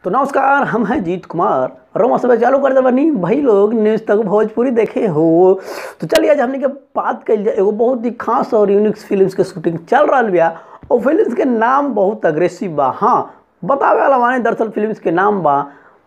तो नमस्कार हम हैं जीत कुमार रोमा सब चालू कर दे बनी भाई लोग न्यूज़ तक भोजपुरी देखे हो तो चलिए आज हमने के बात कल जाए एगो बहुत ही खास और यूनिक फिल्म्स के शूटिंग चल रहा बिया और फिल्म्स के नाम बहुत अग्रेसिव बा हाँ बतावे वाला माने दरअसल फिल्म्स के नाम बा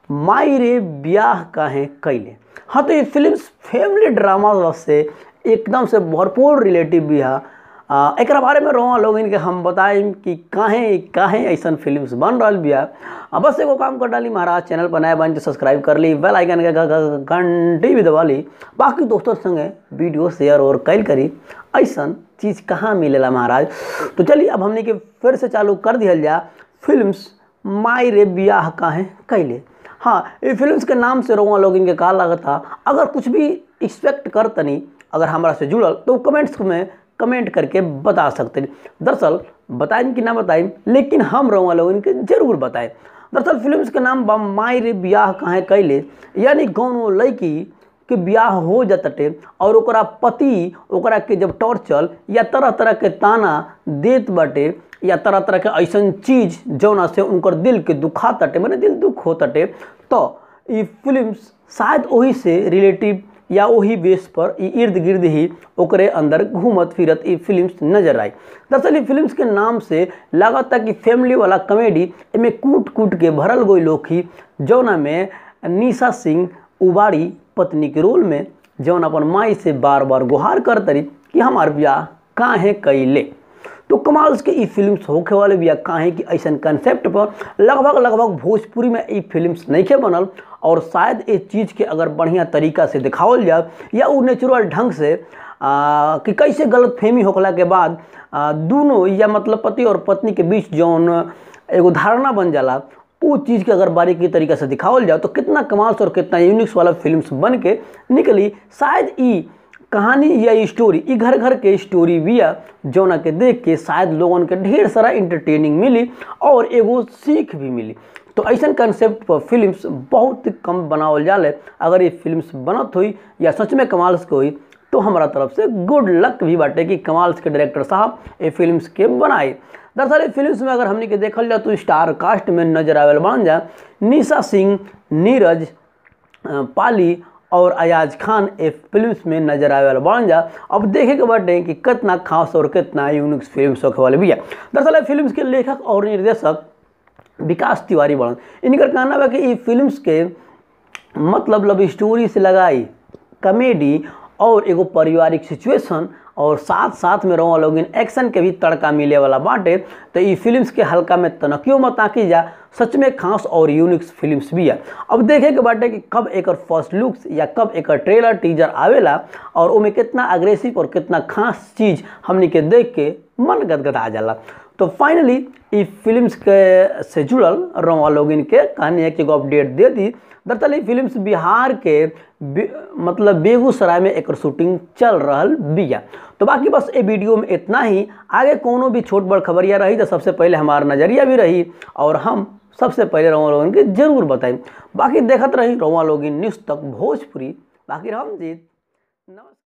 माई रे ब्याह काहे कैले हाँ तो ये फिल्म्स फैमिली ड्रामा से एकदम से भरपूर रिलेटिव भी है आ, एकरा बारे में रोआ लोग इनके हम बताएं कि काहे काहे ऐसा फिल्म्स बन रहा बिया आ, बस एगो काम कर डाली महाराज चैनल पर नया बन तो सब्सक्राइब कर ली बेल आइकन के घ- घ- घंटी भी दबा ली बाकी दोस्तों संगे वीडियो शेयर और कैल करी ऐसा चीज़ कहाँ मिलेला महाराज तो चलिए अब हमने के फिर से चालू कर दिया जा फिल्म्स माई रे ब्याह काहे कैले हाँ ये फिल्म्स के नाम से रोआ लोग इनके का लागता अगर कुछ भी एक्सपेक्ट कर तनी अगर हमारा से जुड़ल तो कमेंट्स में कमेंट करके बता सकते हैं दरअसल बताएं कि ना बताएं लेकिन हम रोआ लोग इनके जरूर बताएं दरअसल फिल्म्स के नाम बा माई रे ब्याह काहे कैले यानी कौनो लड़की के ब्याह हो जाते और ओकरा पति ओकरा के जब टॉर्चर या तरह तरह के ताना देत बाटे या तरह तरह के ऐसन चीज जौना से उनकर दिल के दुखा तटे मैंने दिल दुख हो तटे तो ये फिल्म्स शायद वही से रिलेटिव या वही बेस पर ई इर्द गिर्द ही ओकरे अंदर घूमत फिरत ई फिल्म्स नजर आई दरअसल ई फिल्म्स के नाम से लागता कि फैमिली वाला कॉमेडी एमे कूट कूट के भरल गई लोग ही जौना में निशा सिंह उबाड़ी पत्नी के रोल में जौन अपन माई से बार बार गुहार कर तरी कि हमार ब्याह काहे कैले तो कमाल के ई फिल्म्स होखे वाले बिया काहे कि ऐसा कंसेप्ट पर लगभग लगभग भोजपुरी में ई फिल्म्स नहीं के बनल और शायद इस चीज़ के अगर बढ़िया तरीका से दिखावल जाए या वो नेचुरल ढंग से आ, कि कैसे गलत फहमी होखला के बाद आ, दोनों या मतलब पति और पत्नी के बीच जौन एगो धारणा बन जाला वो चीज़ के अगर बारीकी तरीके से दिखावल जाए तो कितना कमाल से और कितना यूनिक्स वाला फिल्म्स बन के निकली शायद ई कहानी या ई स्टोरी ई घर घर के स्टोरी बिया जौना के देख के शायद लोगन के ढेर सारा इंटरटेनिंग मिली और एगो सीख भी मिली तो ऐसा कंसेप्ट पर फिल्म्स बहुत कम बनावल जाले अगर ये फिल्म्स बनत हुई या सच में कमाल के हुई तो हमारा तरफ से गुड लक भी बाटे कि कमाल के डायरेक्टर साहब ये फिल्म्स के बनाए दरअसल ये फिल्म्स में अगर हमने के देखल जाए तो स्टार कास्ट में नजर आवेल बन जाए निशा सिंह नीरज अ, पाली और अयाज खान ए फिल्म्स में नजर आवे वाला बन जा अब देखे के बाटे कि कितना खास और कितना यूनिक फिल्म्स होखे वाले भी है दरअसल ये फिल्म्स के लेखक और निर्देशक विकास तिवारी बड़न इनकर कहना बा कि ई फिल्म्स के मतलब लव स्टोरी से लगाई कॉमेडी और एगो पारिवारिक सिचुएशन और साथ साथ में रहो लोग एक्शन के भी तड़का मिले वाला बाटे तो ई फिल्म्स के हल्का में तनकियो मत आकी जा सच में खास और यूनिक फिल्म्स भी है अब देखे के बाटे कि कब एकर फर्स्ट लुक्स या कब एकर ट्रेलर टीजर आवेला और ओमे कितना अग्रेसिव और कितना खास चीज़ हमनी के देख के मन गदगदा जाला तो फाइनली ई फिल्म्स के से जुड़ल रोमा लोग इनके कहानी है कि एगो अपडेट दे दी दरअसल ई फिल्म्स बिहार के बे, मतलब बेगूसराय में एक शूटिंग चल रहल बिया तो बाकी बस ये वीडियो में इतना ही आगे कोनो भी छोट बड़ खबरिया रही तो सबसे पहले हमारा नज़रिया भी रही और हम सबसे पहले रोमा लोगन के जरूर बताएं बाकी देखत रही रोमा लोगिन न्यूज़ तक भोजपुरी बाकी हम जीत नमस्कार